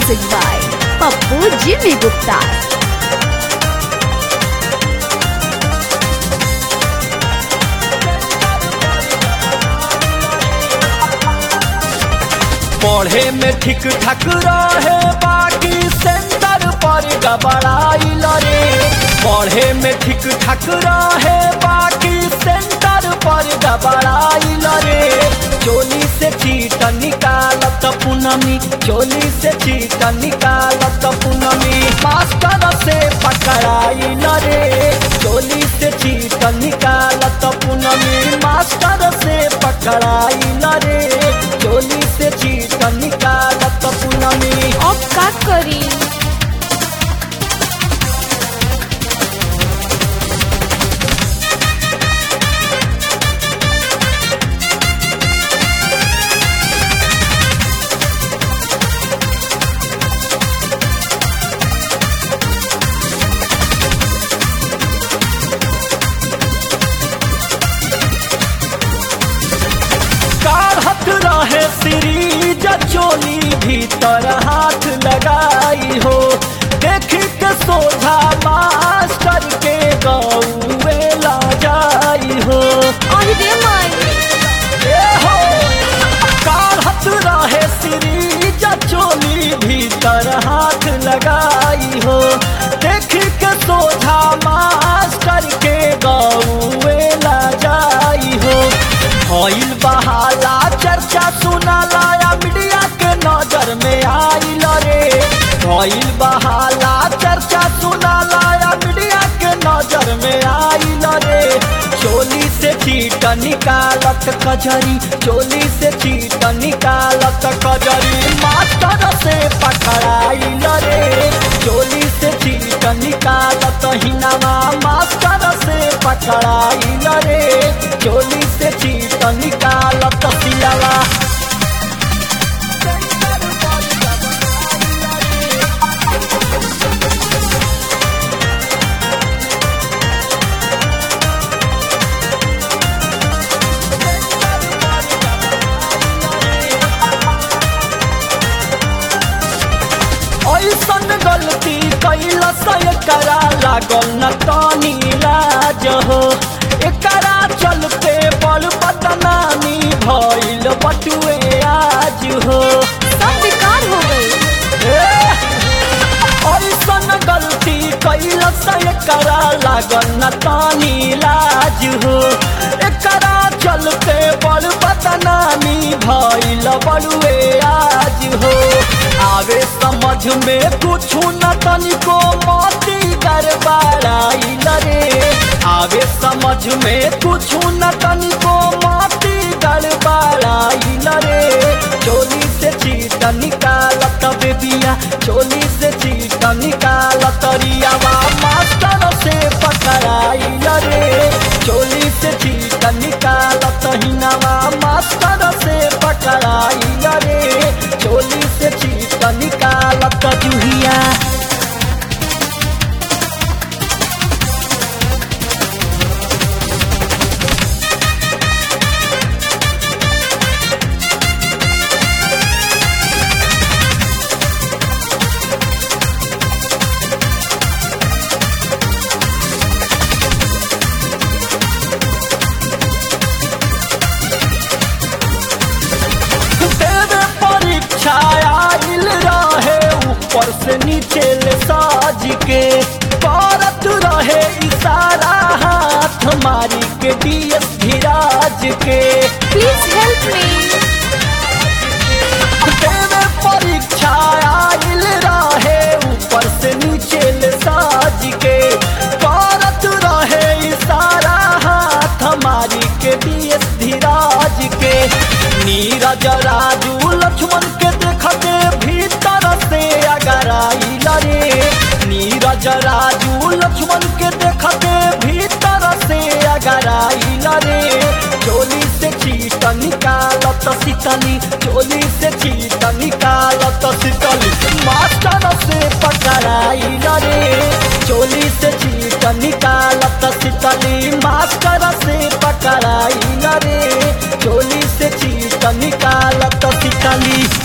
Music by Pappu Jimmy Gupta. पढ़े में ठीक ठाक रहे बाकी सेंटर पर गबड़ाइल रे पढ़े में ठीक ठाक रहे बाकी सेंटर पर गबड़ाइल रे चोली से चीट निकालत पूनमी चोली से चीट निकालत पूनमी मास्टर से पकड़ाइल रे चोली से चीट निकालत पूनमी मास्टर से पकड़ाइल रे चोली से चीट निकालत पूनमी अब का करी काढ़त रहे सीरीज चोली भीतर हाथ लगाई हो देख के सोझा मास्टर के गौए ला जाई हो अरे माई ए हो काढ़त रहे सीरीज चोली भीतर हाथ लगाई हो देख के सोझा मास्टर के गौए ला जाई हो भइल बहाला चर्चा सुनाला या मीडिया के नजर में आइल रे भइल बहाला चर्चा सुनाला या मीडिया के नजर में आइल रे चोली से चीट निकालत कजरी चोली से चीट निकालत कजरी मास्टर से पकड़ाइल रे चोली से चीट निकालत हिनामा मास्टर से पकड़ाइल रे चोली से चीट निकालत सियावा ऐसन गलती कैलस एकरा लागल न तनी लाज हो एकरा चलते बड़ बदनामी भइल बटुए आज हो सब बेकार हो गई ऐसन गलती कैलस एकरा लागल न तानी लाज हो एकरा चलते बड़ बदनामी भइल बड़ुए आज हो आवे समझ में कुछ न तनिको मोती गड़बड़ाइल रे आवे समझ में कुछ न तनिको मोती गड़बड़ाइल रे चोली से चीट निकालत बेबिया चोली से चीट निकालत रियावा मास्टर से पकड़ाइल रे चोली से चीट निकालत हिनावा मास्टर से पकड़ाइल रे चोली से चीट निकालत जुहिया देवे परीक्षा आइल रहे ऊपर से नीचे ले साज के करत रहे इशारा हाथ मारी के डीएस धीराज के प्लीज हेल्प मी देवे परीक्षा आइल रहे ऊपर से नीचे ले साज के करत रहे इशारा हाथ मारी के डीएस धीराज के नीरज राजू लक्ष्मण के देखते भीतर से अगर आइल रे नीरज राजू लक्ष्मण के देखते भीतर से अगर आइल रे चोली से चीट निकालत शीतली चोली से चीट निकालत शीतली मास्टर से पकड़ाइल रे चोली से चीट निकालत शीतली मास्टर से पकड़ाइल रे चोली से चीट निकालत शीतली